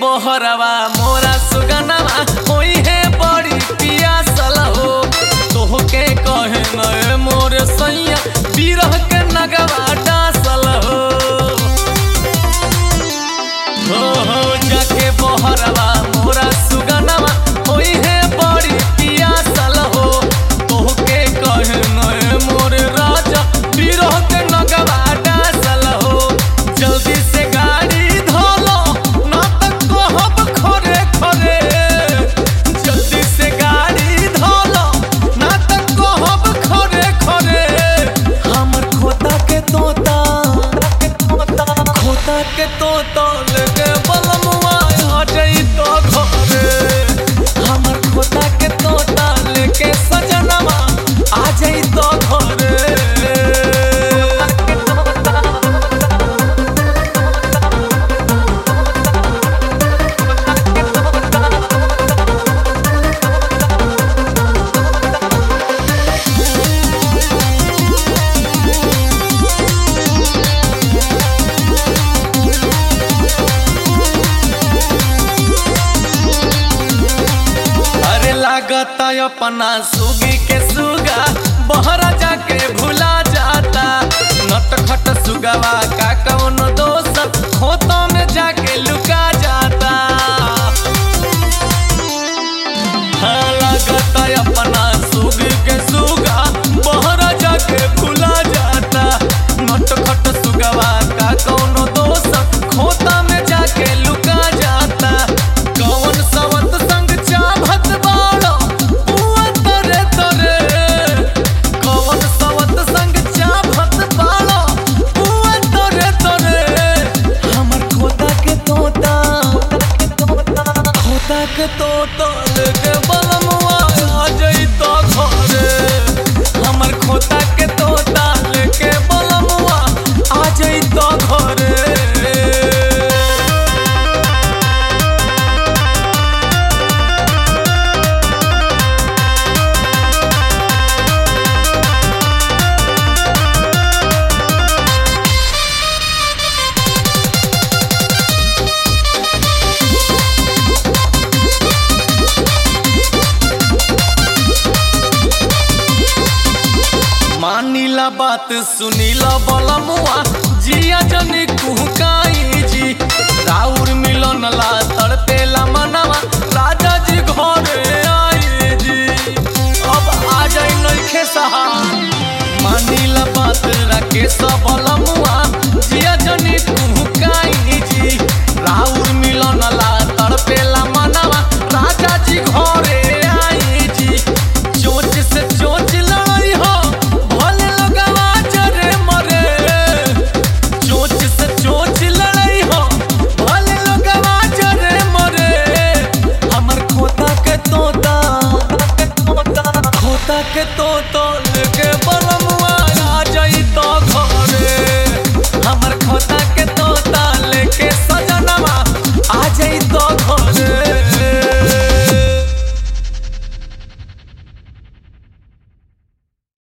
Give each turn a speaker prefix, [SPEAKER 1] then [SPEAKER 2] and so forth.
[SPEAKER 1] बहरवा मोरा सुगनवा होई है बड़ी पियासल हो तोहके कहे नए मोर सैया बिरह के नगवा डासल हो हो हो जाके बहरवा मोरा सुगनवा होई है बड़ी पियासल हो तोहके कहे नए मोर राजा बिरह के नगवा डासल हो जल्दी से गाड़ी धोलो ना त कहब खरे खरे जल्दी से गाड़ी धोलो ना त कहब खरे खरे हमर खोता के तोता खोता के तोता लेके बलमुआ आ जाई तो घरे हमर खोता के तोता लेके सजनवा आ जाई तो घरे अरे लागता अपना सुगी के सुगा बहरा जाके भुला जाता नटखट सुगवा का कौन दोष खोतों में जाके लुका जाता हाँ, लागता अपना सुगी के सुगा बहरा जाके भुला जाता नटखट सुगवा का कौन दोष खोता में जाके लुका जाता कौन सवत संग चाभत बाड़ो बुआ तरे तरे कौन सवत संग चाभत बाड़ो बुआ तरे तरे हमर खोता के तोता खोता के तोता लेके बलमुआ आ जाई तो घरे हमर खोता के तोता लेके बलमुआ आ जाई तो घरे मानीला बात सुनीला बलमुआ जिया जनी कुहकाई जी राउर मिलन ला तड़पेला मनवा राजा जी घरे आई जी अब आ जाई नइखे सहा मानीला बात राकेश बलमुआ